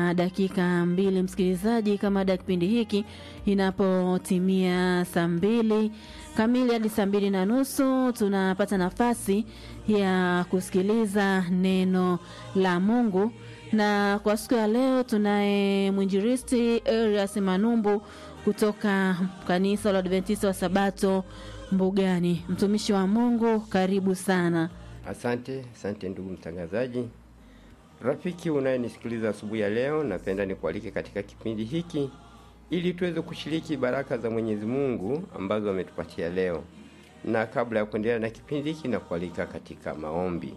na dakika mbili, msikilizaji, kama ada kipindi hiki inapotimia saa mbili kamili hadi saa mbili na nusu tunapata nafasi ya kusikiliza neno la Mungu, na kwa siku ya leo tunaye mwinjilisti Elias Manumbu kutoka kanisa la Adventista wa Sabato Mbugani. Mtumishi wa Mungu, karibu sana. Asante, asante ndugu mtangazaji. Rafiki unayenisikiliza asubuhi ya leo, napenda nikualike katika kipindi hiki ili tuweze kushiriki baraka za Mwenyezi Mungu ambazo ametupatia leo. Na kabla ya kuendelea na kipindi hiki, na kualika katika maombi.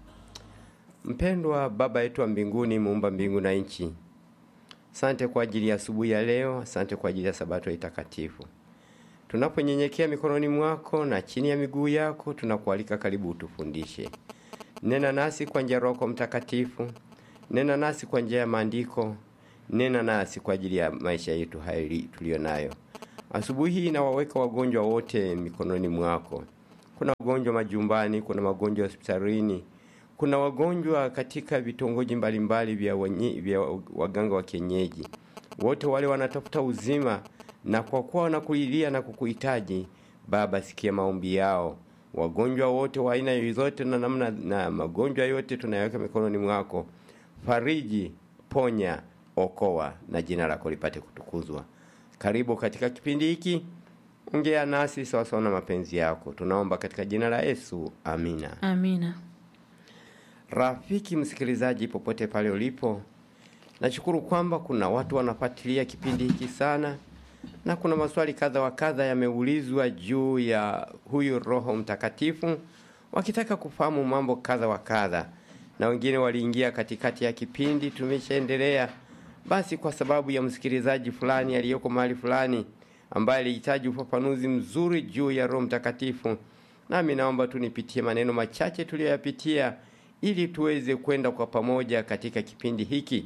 Mpendwa Baba yetu wa mbinguni, muumba mbingu na nchi, asante kwa ajili ya asubuhi ya leo, asante kwa ajili ya sabato ya takatifu. Tunaponyenyekea mikononi mwako na chini ya miguu yako, tunakualika karibu, utufundishe. Nena nasi kwa njia Roho Mtakatifu, nena nasi kwa njia ya maandiko, nena nasi kwa ajili ya maisha yetu haya tuliyo nayo asubuhi hii. Nawaweka wagonjwa wote mikononi mwako. Kuna wagonjwa majumbani, kuna wagonjwa hospitalini, kuna wagonjwa katika vitongoji mbalimbali vya, vya waganga wa kienyeji. Wote wale wanatafuta uzima, na kwa kuwa wanakulilia na kukuhitaji Baba, sikia maombi yao. Wagonjwa wote wa aina yoyote na namna na magonjwa yote tunayaweka mikononi mwako. Fariji, ponya, okoa, na jina lako lipate kutukuzwa. Karibu katika kipindi hiki, ongea nasi sawasawa na mapenzi yako, tunaomba katika jina la Yesu, amina. Amina. Rafiki msikilizaji, popote pale ulipo, nashukuru kwamba kuna watu wanafuatilia kipindi hiki sana na kuna maswali kadha wa kadha yameulizwa juu ya huyu Roho Mtakatifu, wakitaka kufahamu mambo kadha wa kadha, na wengine waliingia katikati ya kipindi, tumeshaendelea. Basi kwa sababu ya msikilizaji fulani aliyoko mahali fulani ambaye alihitaji ufafanuzi mzuri juu ya Roho Mtakatifu, nami naomba tu nipitie maneno machache tuliyoyapitia ili tuweze kwenda kwa pamoja katika kipindi hiki.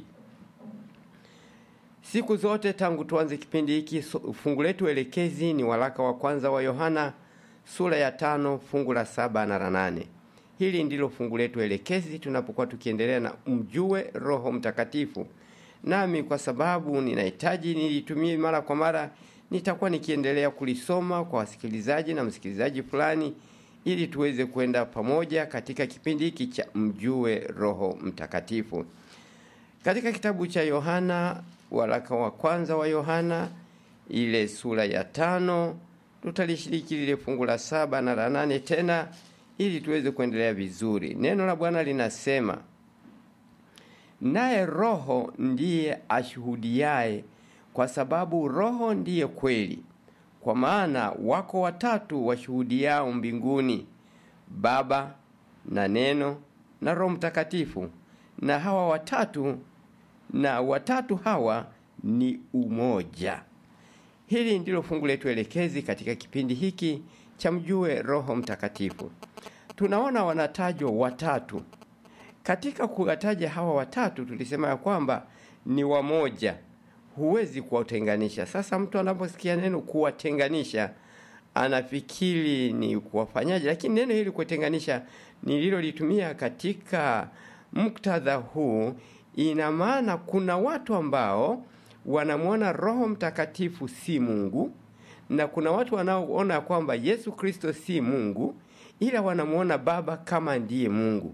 Siku zote tangu tuanze kipindi hiki, fungu letu elekezi ni waraka wa kwanza wa Yohana sura ya tano fungu la saba na la nane. Hili ndilo fungu letu elekezi tunapokuwa tukiendelea na mjue Roho Mtakatifu. Nami kwa sababu ninahitaji nilitumie mara kwa mara, nitakuwa nikiendelea kulisoma kwa wasikilizaji na msikilizaji fulani, ili tuweze kwenda pamoja katika kipindi hiki cha mjue Roho Mtakatifu. Katika kitabu cha Yohana waraka wa kwanza wa Yohana ile sura ya tano tutalishiriki lile fungu la saba na la nane tena ili tuweze kuendelea vizuri. Neno la Bwana linasema, naye Roho ndiye ashuhudiaye, kwa sababu Roho ndiye kweli. Kwa maana wako watatu washuhudiao mbinguni, Baba na Neno na Roho Mtakatifu, na hawa watatu na watatu hawa ni umoja. Hili ndilo fungu letu elekezi katika kipindi hiki cha mjue Roho Mtakatifu. Tunaona wanatajwa watatu. Katika kuwataja hawa watatu, tulisema ya kwamba ni wamoja, huwezi kuwatenganisha. Sasa mtu anaposikia neno kuwatenganisha anafikiri ni kuwafanyaje, lakini neno hili kuwatenganisha nililolitumia katika muktadha huu ina maana kuna watu ambao wanamwona Roho Mtakatifu si Mungu na kuna watu wanaoona kwamba Yesu Kristo si Mungu, ila wanamwona Baba kama ndiye Mungu.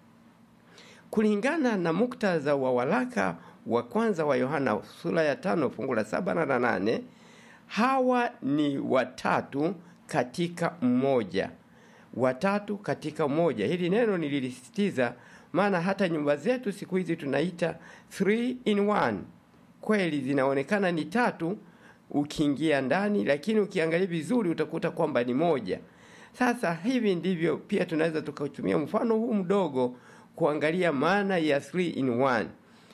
Kulingana na muktadha wa waraka wa kwanza wa Yohana sura ya tano fungu la saba na la nane, hawa ni watatu katika mmoja, watatu katika mmoja. Hili neno nililisitiza maana hata nyumba zetu siku hizi tunaita three in one. Kweli zinaonekana ni tatu ukiingia ndani, lakini ukiangalia vizuri utakuta kwamba ni moja. Sasa hivi ndivyo pia tunaweza tukatumia mfano huu mdogo kuangalia maana ya three in one: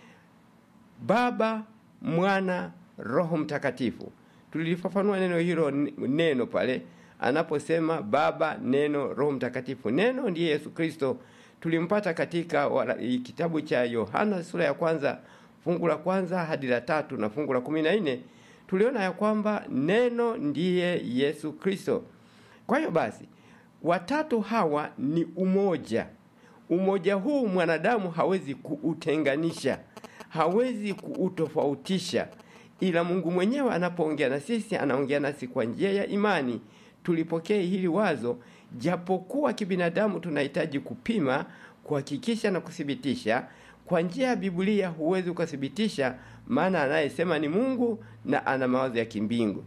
Baba, Mwana, Roho Mtakatifu. Tulilifafanua neno hilo neno pale anaposema Baba, Neno, Roho Mtakatifu. Neno ndiye Yesu Kristo tulimpata katika wala, kitabu cha Yohana sura ya kwanza fungu la kwanza hadi la tatu na fungu la kumi na nne tuliona ya kwamba neno ndiye Yesu Kristo. Kwa hiyo basi watatu hawa ni umoja. Umoja huu mwanadamu hawezi kuutenganisha, hawezi kuutofautisha, ila Mungu mwenyewe anapoongea na sisi anaongea nasi kwa njia ya imani. Tulipokee hili wazo, japokuwa kibinadamu tunahitaji kupima, kuhakikisha na kuthibitisha. Kwa njia ya Biblia huwezi ukathibitisha, maana anayesema ni Mungu na ana mawazo ya kimbingu.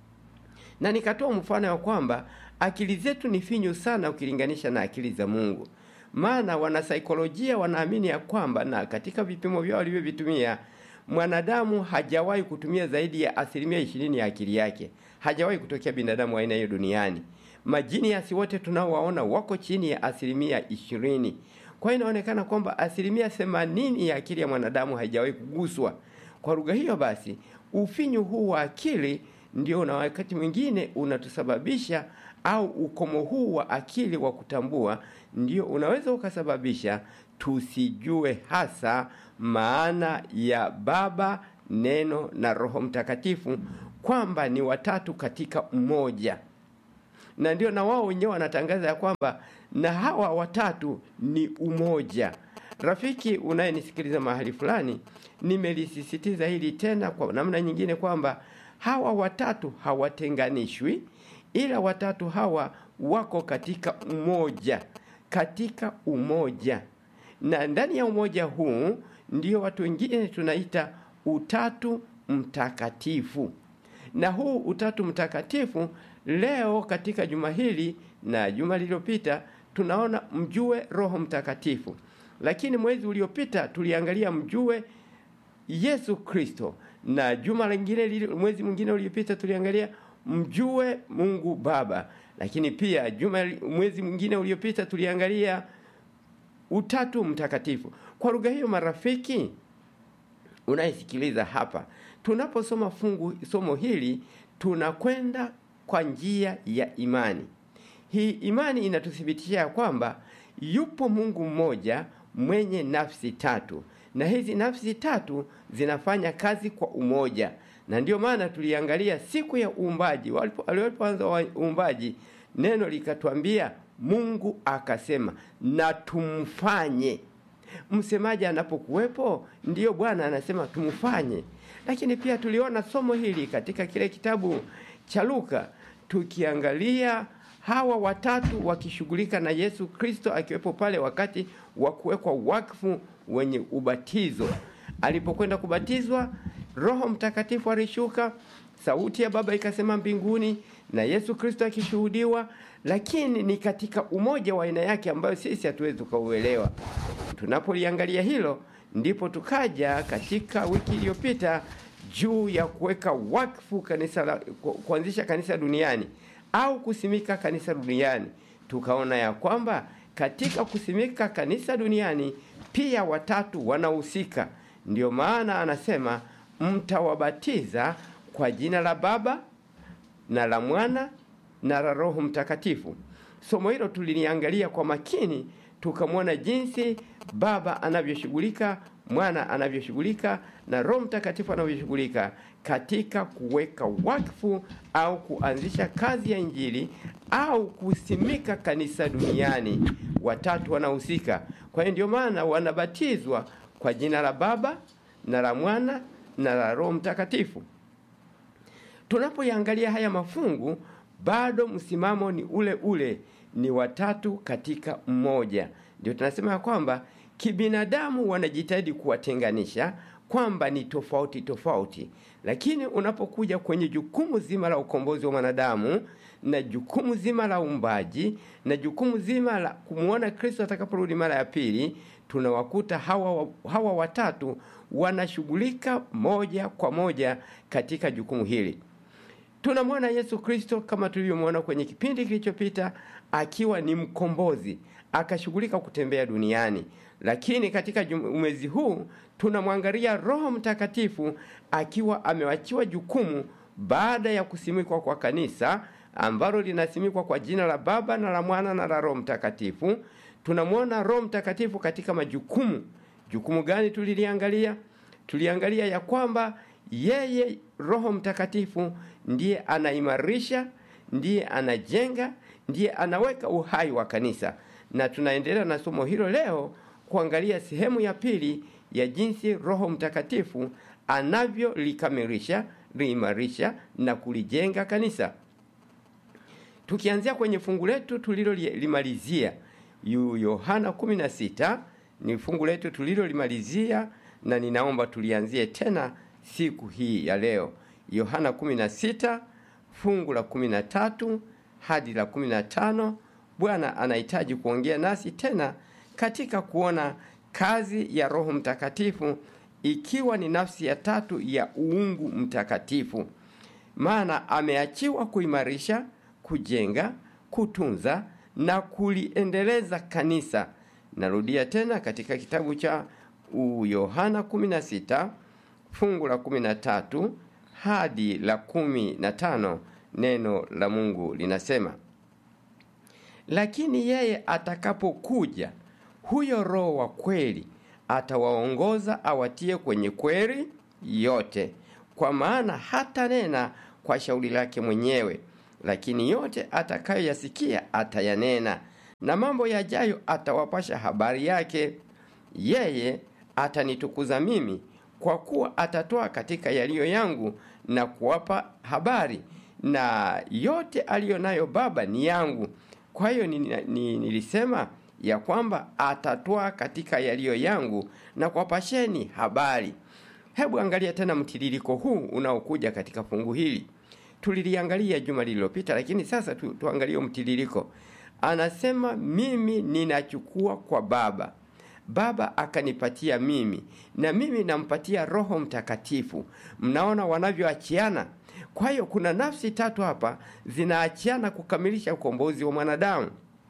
Na nikatoa mfano ya kwamba akili zetu ni finyu sana ukilinganisha na akili za Mungu. Maana wanasaikolojia wanaamini ya kwamba, na katika vipimo vyao walivyovitumia, mwanadamu hajawahi kutumia zaidi ya asilimia ishirini ya akili yake. Hajawahi kutokea binadamu aina hiyo duniani. Majiniasi wote tunaowaona wako chini ya asilimia ishirini. Kwa hiyo inaonekana kwamba asilimia themanini ya akili ya mwanadamu haijawahi kuguswa. Kwa lugha hiyo basi, ufinyu huu wa akili ndio na wakati mwingine unatusababisha au ukomo huu wa akili wa kutambua ndio unaweza ukasababisha tusijue hasa maana ya Baba, Neno na Roho Mtakatifu kwamba ni watatu katika mmoja, na ndio na wao wenyewe wanatangaza ya kwamba na hawa watatu ni umoja. Rafiki unayenisikiliza mahali fulani, nimelisisitiza hili tena kwa namna nyingine kwamba hawa watatu hawatenganishwi, ila watatu hawa wako katika umoja, katika umoja, na ndani ya umoja huu ndio watu wengine tunaita utatu mtakatifu. Na huu utatu mtakatifu leo katika juma hili na juma lililopita tunaona mjue Roho Mtakatifu, lakini mwezi uliopita tuliangalia mjue Yesu Kristo, na juma lingine, mwezi mwingine uliopita tuliangalia mjue Mungu Baba, lakini pia juma mwezi mwingine uliopita tuliangalia utatu mtakatifu. Kwa lugha hiyo, marafiki unayesikiliza hapa, tunaposoma fungu somo hili tunakwenda kwa njia ya imani. Hii imani inatuthibitishia kwamba yupo Mungu mmoja mwenye nafsi tatu, na hizi nafsi tatu zinafanya kazi kwa umoja, na ndiyo maana tuliangalia siku ya uumbaji, walipoanza uumbaji, neno likatwambia, Mungu akasema na tumfanye. Msemaji anapokuwepo, ndiyo Bwana anasema tumfanye. Lakini pia tuliona somo hili katika kile kitabu cha Luka tukiangalia hawa watatu wakishughulika na Yesu Kristo akiwepo pale wakati wa kuwekwa wakfu wenye ubatizo. Alipokwenda kubatizwa, Roho Mtakatifu alishuka, sauti ya Baba ikasema mbinguni, na Yesu Kristo akishuhudiwa, lakini ni katika umoja wa aina yake ambayo sisi hatuwezi tukauelewa. Tunapoliangalia hilo, ndipo tukaja katika wiki iliyopita juu ya kuweka wakfu kanisa la, kuanzisha kanisa duniani au kusimika kanisa duniani. Tukaona ya kwamba katika kusimika kanisa duniani pia watatu wanahusika. Ndio maana anasema mtawabatiza kwa jina la Baba na la Mwana na la Roho Mtakatifu. Somo hilo tuliliangalia kwa makini, tukamwona jinsi Baba anavyoshughulika, Mwana anavyoshughulika na Roho Mtakatifu anavyoshughulika katika kuweka wakfu au kuanzisha kazi ya Injili au kusimika kanisa duniani. Watatu wanahusika. Kwa hiyo ndio maana wanabatizwa kwa jina la Baba na la Mwana na la Roho Mtakatifu. Tunapoyaangalia haya mafungu, bado msimamo ni ule ule, ni watatu katika mmoja. Ndio tunasema ya kwamba kibinadamu wanajitahidi kuwatenganisha kwamba ni tofauti tofauti, lakini unapokuja kwenye jukumu zima la ukombozi wa mwanadamu na jukumu zima la uumbaji na jukumu zima la kumwona Kristo atakaporudi mara ya pili, tunawakuta hawa, hawa watatu wanashughulika moja kwa moja katika jukumu hili. Tunamwona Yesu Kristo kama tulivyomwona kwenye kipindi kilichopita akiwa ni mkombozi, akashughulika kutembea duniani. Lakini katika mwezi huu tunamwangalia Roho Mtakatifu akiwa amewachiwa jukumu baada ya kusimikwa kwa kanisa ambalo linasimikwa kwa jina la Baba na la Mwana na la Roho Mtakatifu. Tunamwona Roho Mtakatifu katika majukumu. Jukumu gani tuliliangalia? Tuliangalia ya kwamba yeye Roho Mtakatifu ndiye anaimarisha, ndiye anajenga, ndiye anaweka uhai wa kanisa, na tunaendelea na somo hilo leo kuangalia sehemu ya pili ya jinsi Roho Mtakatifu anavyolikamilisha, liimarisha na kulijenga kanisa. Tukianzia kwenye fungu letu tulilolimalizia Yohana 16 ni fungu letu tulilolimalizia, na ninaomba tulianzie tena siku hii ya leo. Yohana 16 fungu la 13 hadi la 15. Bwana anahitaji kuongea nasi tena katika kuona kazi ya Roho Mtakatifu ikiwa ni nafsi ya tatu ya uungu mtakatifu, maana ameachiwa kuimarisha, kujenga, kutunza na kuliendeleza kanisa. Narudia tena katika kitabu cha Yohana 16 fungu la 13 hadi la 15, neno la Mungu linasema lakini yeye atakapokuja, huyo Roho wa kweli, atawaongoza awatie kwenye kweli yote, kwa maana hata nena kwa shauri lake mwenyewe, lakini yote atakayoyasikia atayanena, na mambo yajayo atawapasha habari yake. Yeye atanitukuza mimi, kwa kuwa atatoa katika yaliyo yangu na kuwapa habari, na yote aliyo nayo Baba ni yangu. Kwa hiyo ni, ni, nilisema ya kwamba atatoa katika yaliyo yangu na kuwapasheni habari. Hebu angalia tena mtiririko huu unaokuja katika fungu hili. Tuliliangalia juma lililopita, lakini sasa tu, tuangalie mtiririko. Anasema mimi ninachukua kwa Baba, Baba akanipatia mimi, na mimi nampatia Roho Mtakatifu. Mnaona wanavyoachiana. Kwa hiyo kuna nafsi tatu hapa zinaachiana kukamilisha ukombozi wa mwanadamu.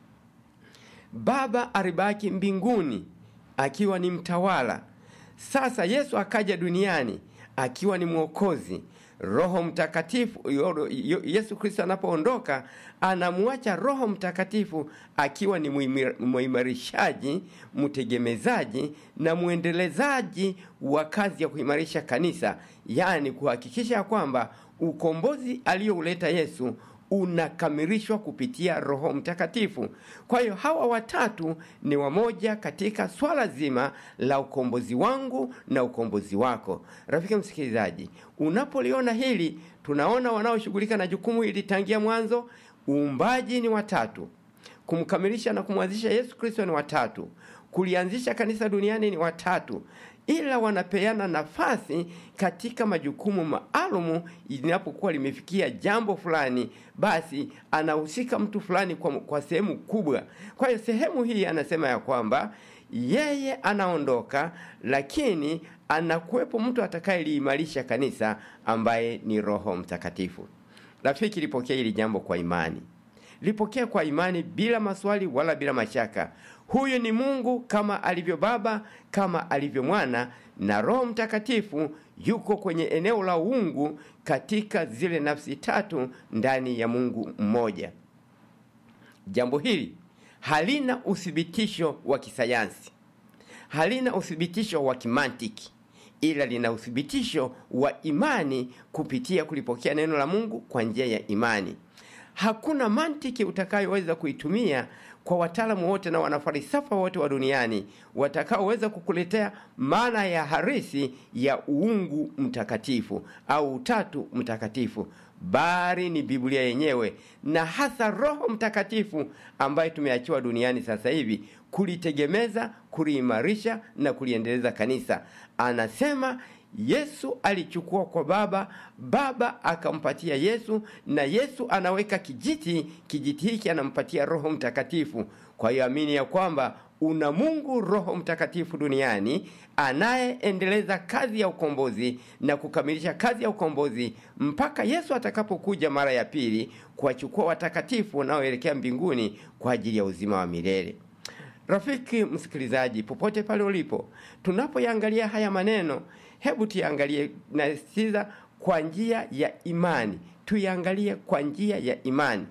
Baba alibaki mbinguni akiwa ni mtawala. Sasa Yesu akaja duniani akiwa ni mwokozi. Roho Mtakatifu, Yesu Kristo anapoondoka anamwacha Roho Mtakatifu akiwa ni muimarishaji, mtegemezaji na mwendelezaji wa kazi ya kuimarisha kanisa, yaani kuhakikisha kwamba ukombozi aliyouleta Yesu unakamilishwa kupitia Roho Mtakatifu. Kwa hiyo hawa watatu ni wamoja katika swala zima la ukombozi wangu na ukombozi wako. Rafiki msikilizaji, unapoliona hili, tunaona wanaoshughulika na jukumu hili tangia mwanzo. Uumbaji ni watatu, kumkamilisha na kumwanzisha Yesu Kristo ni watatu, kulianzisha kanisa duniani ni watatu ila wanapeana nafasi katika majukumu maalumu. Linapokuwa limefikia jambo fulani, basi anahusika mtu fulani kwa, kwa sehemu kubwa. Kwa hiyo sehemu hii anasema ya kwamba yeye anaondoka, lakini anakuwepo mtu atakayeliimarisha kanisa ambaye ni Roho Mtakatifu. Rafiki, lipokea hili jambo kwa imani, lipokea kwa imani bila maswali wala bila mashaka. Huyu ni Mungu kama alivyo Baba, kama alivyo Mwana na Roho Mtakatifu yuko kwenye eneo la uungu katika zile nafsi tatu ndani ya Mungu mmoja. Jambo hili halina uthibitisho wa kisayansi, halina uthibitisho wa kimantiki, ila lina uthibitisho wa imani kupitia kulipokea neno la Mungu kwa njia ya imani. Hakuna mantiki utakayoweza kuitumia kwa wataalamu wote na wanafalsafa wote wa duniani watakaoweza kukuletea maana ya harisi ya uungu mtakatifu au utatu mtakatifu, bali ni Biblia yenyewe na hasa Roho Mtakatifu ambaye tumeachiwa duniani sasa hivi kulitegemeza, kuliimarisha na kuliendeleza kanisa. Anasema Yesu alichukua kwa Baba, Baba akampatia Yesu, na Yesu anaweka kijiti, kijiti hiki anampatia Roho Mtakatifu. Kwa hiyo amini ya kwamba una Mungu Roho Mtakatifu duniani anayeendeleza kazi ya ukombozi na kukamilisha kazi ya ukombozi mpaka Yesu atakapokuja mara ya pili kuwachukua watakatifu wanaoelekea mbinguni kwa ajili ya uzima wa milele. Rafiki msikilizaji, popote pale ulipo, tunapoyangalia haya maneno, hebu tuyangalie na siza kwa njia ya imani, tuyangalie kwa njia ya imani.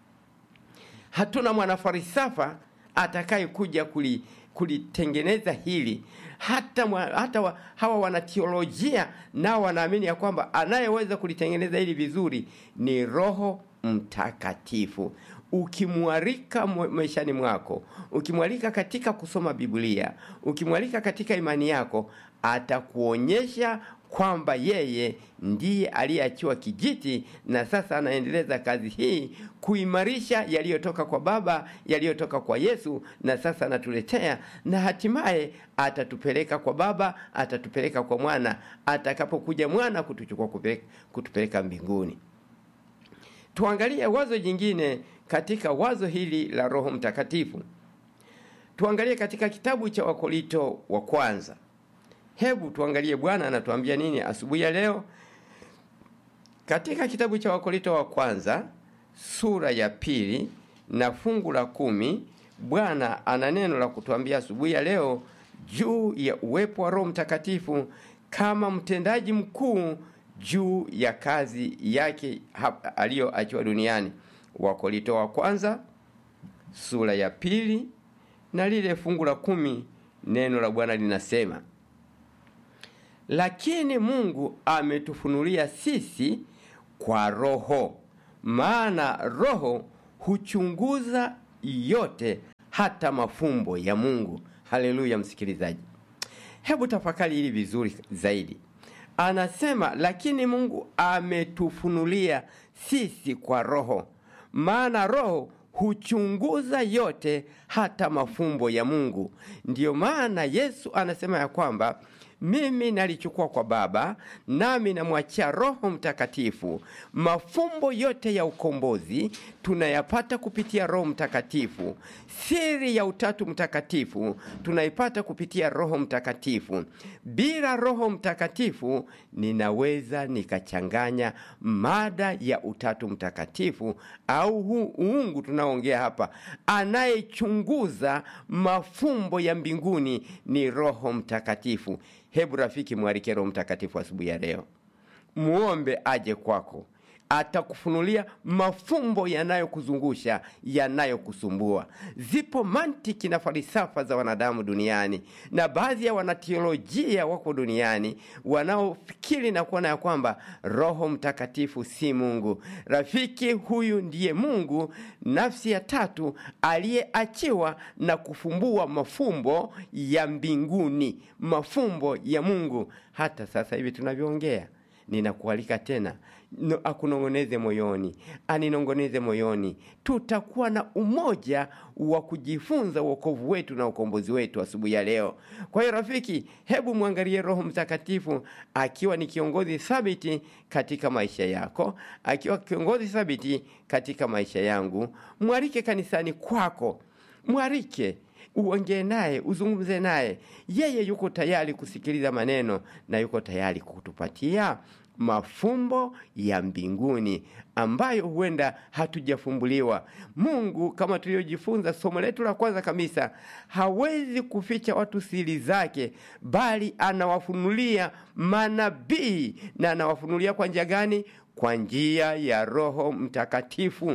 Hatuna mwanafarisafa atakayekuja kuli kulitengeneza hili hata, mwa, hata wa, hawa wanateolojia nao wanaamini ya kwamba anayeweza kulitengeneza hili vizuri ni Roho Mtakatifu. ukimwalika maishani mwako, ukimwalika katika kusoma Biblia, ukimwalika katika imani yako, atakuonyesha kwamba yeye ndiye aliyeachiwa kijiti na sasa anaendeleza kazi hii kuimarisha yaliyotoka kwa Baba, yaliyotoka kwa Yesu, na sasa anatuletea, na hatimaye atatupeleka kwa Baba, atatupeleka kwa Mwana, atakapokuja Mwana kutuchukua kupeleka, kutupeleka mbinguni. Tuangalie wazo jingine katika wazo hili la Roho Mtakatifu. Tuangalie katika kitabu cha Wakorinto wa kwanza. Hebu tuangalie Bwana anatuambia nini asubuhi ya leo katika kitabu cha Wakorinto wa kwanza sura ya pili na fungu la kumi. Bwana ana neno la kutuambia asubuhi ya leo juu ya uwepo wa Roho Mtakatifu kama mtendaji mkuu juu ya kazi yake aliyoachiwa duniani. Wakorinto wa kwanza sura ya pili na lile fungu la kumi, neno la Bwana linasema lakini Mungu ametufunulia sisi kwa Roho, maana Roho huchunguza yote, hata mafumbo ya Mungu. Haleluya, msikilizaji, hebu tafakari hili vizuri zaidi. Anasema lakini Mungu ametufunulia sisi kwa Roho, maana Roho huchunguza yote, hata mafumbo ya Mungu. Ndiyo maana Yesu anasema ya kwamba mimi nalichukua kwa Baba, nami namwachia Roho Mtakatifu. Mafumbo yote ya ukombozi tunayapata kupitia Roho Mtakatifu. Siri ya Utatu Mtakatifu tunaipata kupitia Roho Mtakatifu. Bila Roho Mtakatifu ninaweza nikachanganya mada ya Utatu Mtakatifu au huu uungu tunaoongea hapa. Anayechunguza mafumbo ya mbinguni ni Roho Mtakatifu. Hebu rafiki, mwalike Roho Mtakatifu asubuhi ya leo, muombe aje kwako, atakufunulia mafumbo yanayokuzungusha, yanayokusumbua. Zipo mantiki na falsafa za wanadamu duniani, na baadhi ya wanateolojia wako duniani wanaofikiri na kuona ya kwamba Roho Mtakatifu si Mungu. Rafiki, huyu ndiye Mungu, nafsi ya tatu aliyeachiwa na kufumbua mafumbo ya mbinguni, mafumbo ya Mungu. Hata sasa hivi tunavyoongea ninakualika tena no, akunong'oneze moyoni, aninong'oneze moyoni. Tutakuwa na umoja wa kujifunza wokovu wetu na ukombozi wetu asubuhi ya leo. Kwa hiyo rafiki, hebu mwangalie Roho Mtakatifu akiwa ni kiongozi thabiti katika maisha yako, akiwa kiongozi thabiti katika maisha yangu. Mwalike kanisani kwako, mwalike uongee naye, uzungumze naye. Yeye yuko tayari kusikiliza maneno na yuko tayari kutupatia mafumbo ya mbinguni ambayo huenda hatujafumbuliwa. Mungu, kama tulivyojifunza somo letu la kwanza kabisa, hawezi kuficha watu siri zake, bali anawafunulia manabii. Na anawafunulia kwa njia gani? Kwa njia ya Roho Mtakatifu.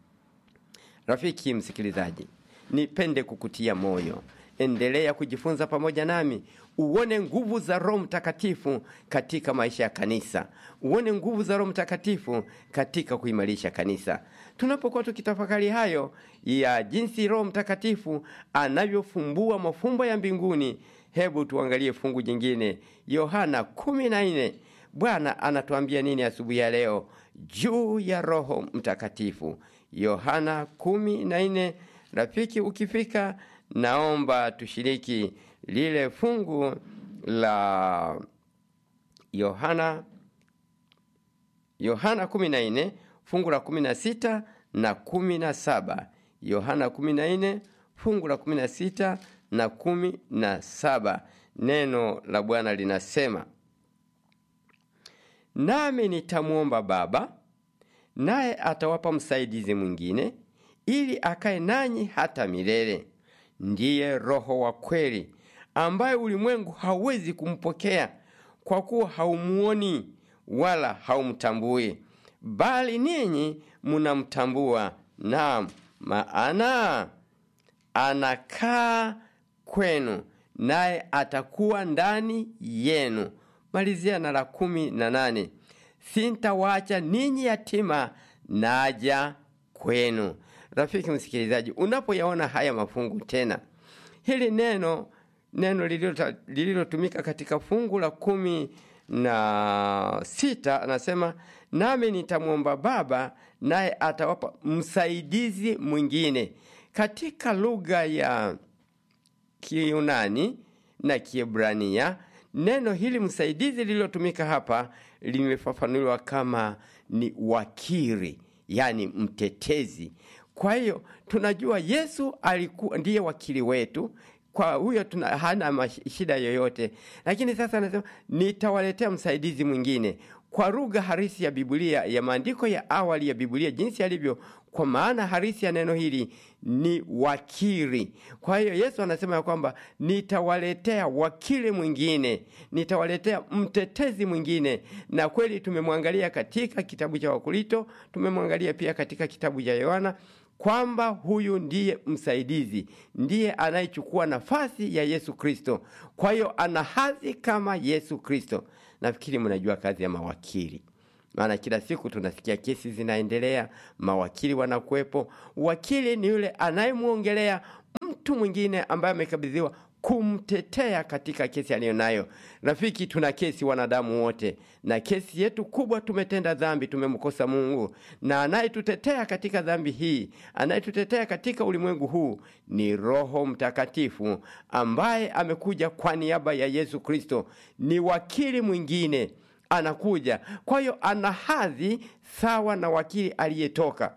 Rafiki msikilizaji, nipende kukutia moyo, endelea kujifunza pamoja nami, uone nguvu za Roho Mtakatifu katika maisha ya kanisa, uone nguvu za Roho Mtakatifu katika kuimarisha kanisa. Tunapokuwa tukitafakari hayo ya jinsi Roho Mtakatifu anavyofumbua mafumbo ya mbinguni, hebu tuangalie fungu jingine, Yohana kumi na nne. Bwana anatuambia nini asubuhi ya leo juu ya Roho Mtakatifu? Yohana kumi na nne. Rafiki, ukifika naomba tushiriki lile fungu la Yohana Yohana kumi na nne fungu la kumi na sita na kumi na saba Yohana kumi na nne fungu la kumi na sita na kumi na saba Neno la Bwana linasema, nami nitamwomba Baba, naye atawapa msaidizi mwingine ili akae nanyi hata milele, ndiye Roho wa kweli, ambaye ulimwengu hauwezi kumpokea kwa kuwa haumuoni wala haumtambui, bali ninyi munamtambua, naam, maana anakaa kwenu, naye atakuwa ndani yenu. Malizia na la kumi na nane, sintawaacha ninyi yatima, naja kwenu. rafiki msikilizaji, unapoyaona haya mafungu tena, hili neno neno lililotumika katika fungu la kumi na sita anasema, nami nitamwomba Baba naye atawapa msaidizi mwingine. Katika lugha ya Kiyunani na Kiebrania neno hili msaidizi lililotumika hapa limefafanuliwa kama ni wakili, yani mtetezi. Kwa hiyo tunajua Yesu alikuwa ndiye wakili wetu, kwa huyo tuna hana shida yoyote, lakini sasa anasema nitawaletea msaidizi mwingine kwa lugha harisi ya Biblia ya maandiko ya awali ya Biblia jinsi yalivyo, kwa maana harisi ya neno hili ni wakili. Kwa hiyo Yesu anasema ya kwamba nitawaletea wakili mwingine, nitawaletea mtetezi mwingine. Na kweli tumemwangalia katika kitabu cha Wakorinto, tumemwangalia pia katika kitabu cha Yohana kwamba huyu ndiye msaidizi, ndiye anayechukua nafasi ya Yesu Kristo. Kwa hiyo ana hadhi kama Yesu Kristo. Nafikiri mnajua kazi ya mawakili, maana kila siku tunasikia kesi zinaendelea, mawakili wanakuwepo. Wakili ni yule anayemwongelea mtu mwingine ambaye amekabidhiwa kumtetea katika kesi aliyonayo. Rafiki, tuna kesi wanadamu wote, na kesi yetu kubwa, tumetenda dhambi, tumemkosa Mungu, na anayetutetea katika dhambi hii, anayetutetea katika ulimwengu huu ni Roho Mtakatifu ambaye amekuja kwa niaba ya Yesu Kristo. Ni wakili mwingine anakuja, kwa hiyo ana hadhi sawa na wakili aliyetoka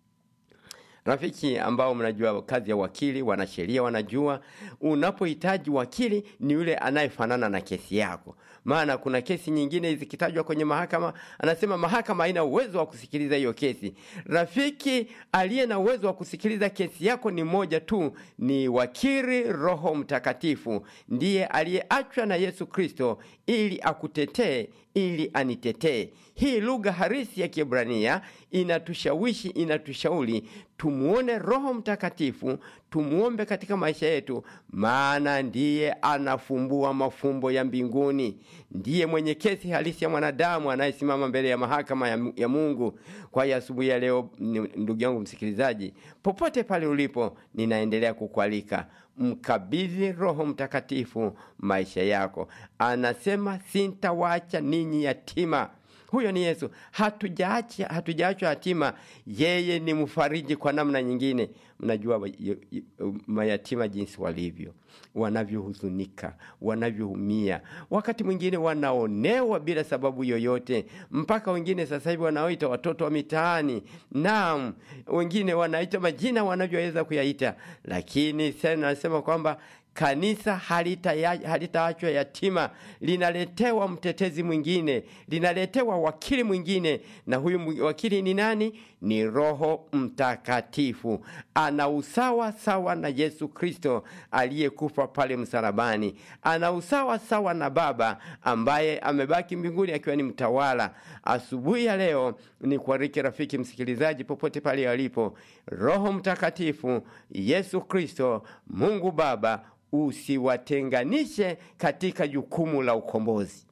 Rafiki ambao mnajua kazi ya wakili, wanasheria wanajua, unapohitaji wakili ni yule anayefanana na kesi yako. Maana kuna kesi nyingine zikitajwa kwenye mahakama, anasema mahakama haina uwezo wa kusikiliza hiyo kesi. Rafiki aliye na uwezo wa kusikiliza kesi yako ni moja tu, ni wakili Roho Mtakatifu, ndiye aliyeachwa na Yesu Kristo ili akutetee, ili anitetee. Hii lugha harisi ya Kiebrania inatushawishi, inatushauri tumuone Roho Mtakatifu, tumuombe katika maisha yetu, maana ndiye anafumbua mafumbo ya mbinguni, ndiye mwenye kesi halisi ya mwanadamu anayesimama mbele ya mahakama ya, ya Mungu. Kwa hiyo asubuhi ya leo, ndugu yangu msikilizaji, popote pale ulipo, ninaendelea kukualika mkabidhi Roho Mtakatifu maisha yako. Anasema sintawaacha ninyi yatima. Huyo ni Yesu. Hatujaachwa hatujaachwa yatima, yeye ni mfariji kwa namna nyingine. Mnajua mayatima jinsi walivyo, wanavyohuzunika, wanavyoumia, wakati mwingine wanaonewa bila sababu yoyote, mpaka wengine sasa hivi wanaoita watoto wa mitaani. Naam, wengine wanaita majina wanavyoweza kuyaita, lakini sasa nasema kwamba kanisa halitaachwa halita yatima, linaletewa mtetezi mwingine, linaletewa wakili mwingine. Na huyu wakili ni nani? Ni Roho Mtakatifu. Ana usawa sawa na Yesu Kristo aliyekufa pale msalabani, ana usawa sawa na Baba ambaye amebaki mbinguni akiwa ni mtawala. Asubuhi ya leo ni kuariki rafiki msikilizaji, popote pale alipo, Roho Mtakatifu, Yesu Kristo, Mungu Baba usiwatenganishe katika jukumu la ukombozi,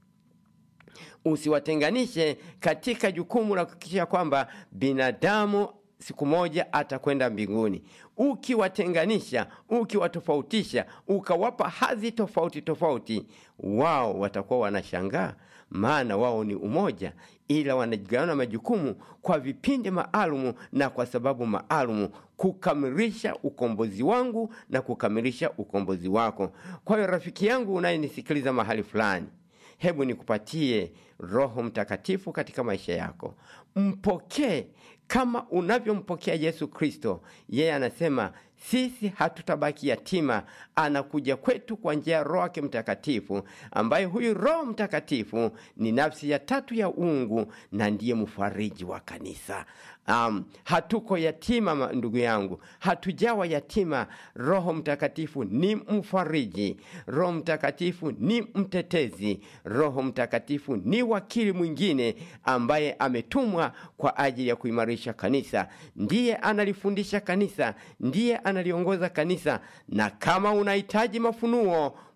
usiwatenganishe katika jukumu la kuhakikisha kwamba binadamu siku moja atakwenda mbinguni. Ukiwatenganisha, ukiwatofautisha, ukawapa hadhi tofauti tofauti, wao watakuwa wanashangaa, maana wao ni umoja, ila wanajigawana majukumu kwa vipindi maalumu na kwa sababu maalumu kukamilisha ukombozi wangu na kukamilisha ukombozi wako. Kwa hiyo rafiki yangu unayenisikiliza mahali fulani, hebu nikupatie Roho Mtakatifu katika maisha yako, mpokee kama unavyompokea Yesu Kristo. Yeye anasema sisi hatutabaki yatima, anakuja kwetu kwa njia ya Roho yake Mtakatifu, ambaye huyu Roho Mtakatifu ni nafsi ya tatu ya uungu na ndiye mfariji wa kanisa. Um, hatuko yatima ndugu yangu, hatujawa yatima. Roho Mtakatifu ni mfariji, Roho Mtakatifu ni mtetezi, Roho Mtakatifu ni wakili mwingine ambaye ametumwa kwa ajili ya kuimarisha kanisa. Ndiye analifundisha kanisa, ndiye analiongoza kanisa. Na kama unahitaji mafunuo,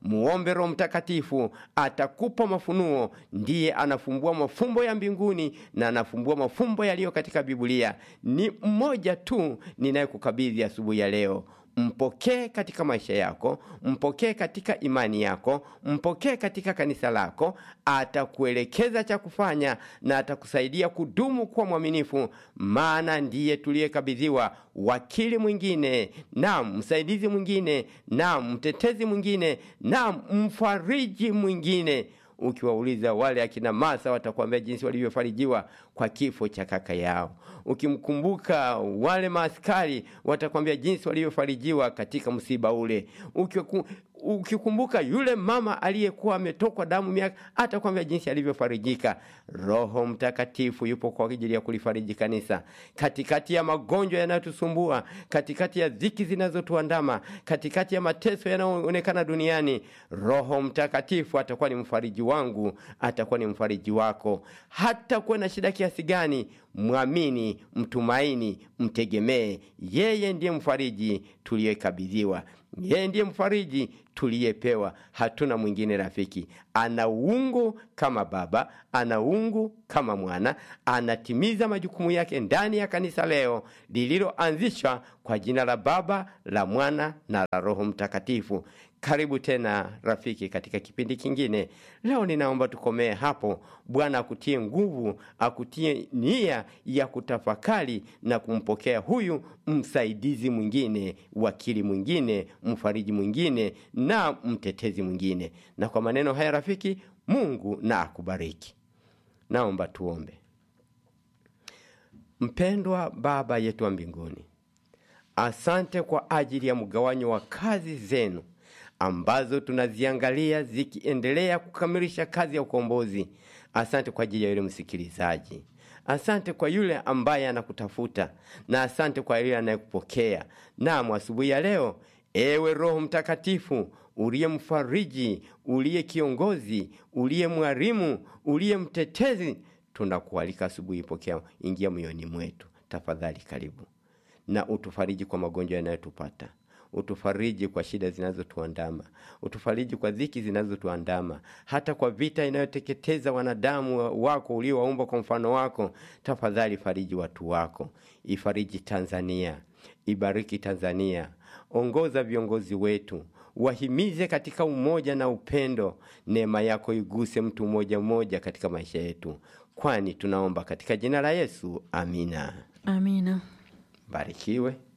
muombe Roho Mtakatifu, atakupa mafunuo. Ndiye anafumbua mafumbo ya mbinguni na anafumbua mafumbo yaliyo katika Biblia. Ni mmoja tu ninayekukabidhi asubuhi ya leo. Mpokee katika maisha yako, mpokee katika imani yako, mpokee katika kanisa lako. Atakuelekeza cha kufanya na atakusaidia kudumu kuwa mwaminifu, maana ndiye tuliyekabidhiwa wakili mwingine, naam, msaidizi mwingine, naam, mtetezi mwingine, naam, mfariji mwingine. Ukiwauliza wale akina Masa watakwambia jinsi walivyofarijiwa kwa kifo cha kaka yao. Ukimkumbuka wale maaskari watakwambia jinsi walivyofarijiwa katika msiba ule. Ukiku, ukikumbuka yule mama aliyekuwa ametokwa damu miaka, atakwambia jinsi alivyofarijika. Roho Mtakatifu yupo kwa ajili ya kulifariji kanisa katikati ya magonjwa yanayotusumbua, katikati ya dhiki zinazotuandama, katikati ya mateso yanayoonekana duniani. Roho Mtakatifu atakuwa ni mfariji wangu, atakuwa ni mfariji wako. Hata kuwe na shida kiasi gani, mwamini, mtumaini, mtegemee. Yeye ndiye mfariji tuliyekabidhiwa. Yeye ndiye mfariji tuliyepewa, hatuna mwingine rafiki. Ana uungu kama Baba, ana uungu kama Mwana, anatimiza majukumu yake ndani ya kanisa leo lililoanzishwa kwa jina la Baba, la Mwana na la Roho Mtakatifu. Karibu tena rafiki, katika kipindi kingine. Leo ninaomba tukomee hapo. Bwana akutie nguvu, akutie nia ya kutafakari na kumpokea huyu msaidizi mwingine, wakili mwingine, mfariji mwingine na mtetezi mwingine. Na kwa maneno haya rafiki, Mungu na akubariki. Naomba tuombe. Mpendwa Baba yetu wa mbinguni, asante kwa ajili ya mgawanyo wa kazi zenu ambazo tunaziangalia zikiendelea kukamilisha kazi ya ukombozi. Asante kwa ajili ya yule msikilizaji, asante kwa yule ambaye anakutafuta, na asante kwa yule anayekupokea. Naam, asubuhi ya leo, ewe Roho Mtakatifu uliye mfariji, uliye kiongozi, uliye mwalimu, uliye mtetezi, tunakualika asubuhi, pokea, ingia moyoni mwetu tafadhali, karibu na utufariji kwa magonjwa yanayotupata utufariji kwa shida zinazotuandama, utufariji kwa dhiki zinazotuandama, hata kwa vita inayoteketeza wanadamu wako uliowaumba kwa mfano wako. Tafadhali fariji watu wako, ifariji Tanzania, ibariki Tanzania, ongoza viongozi wetu, wahimize katika umoja na upendo. Neema yako iguse mtu mmoja mmoja katika maisha yetu, kwani tunaomba katika jina la Yesu, amina. Amina. Barikiwe.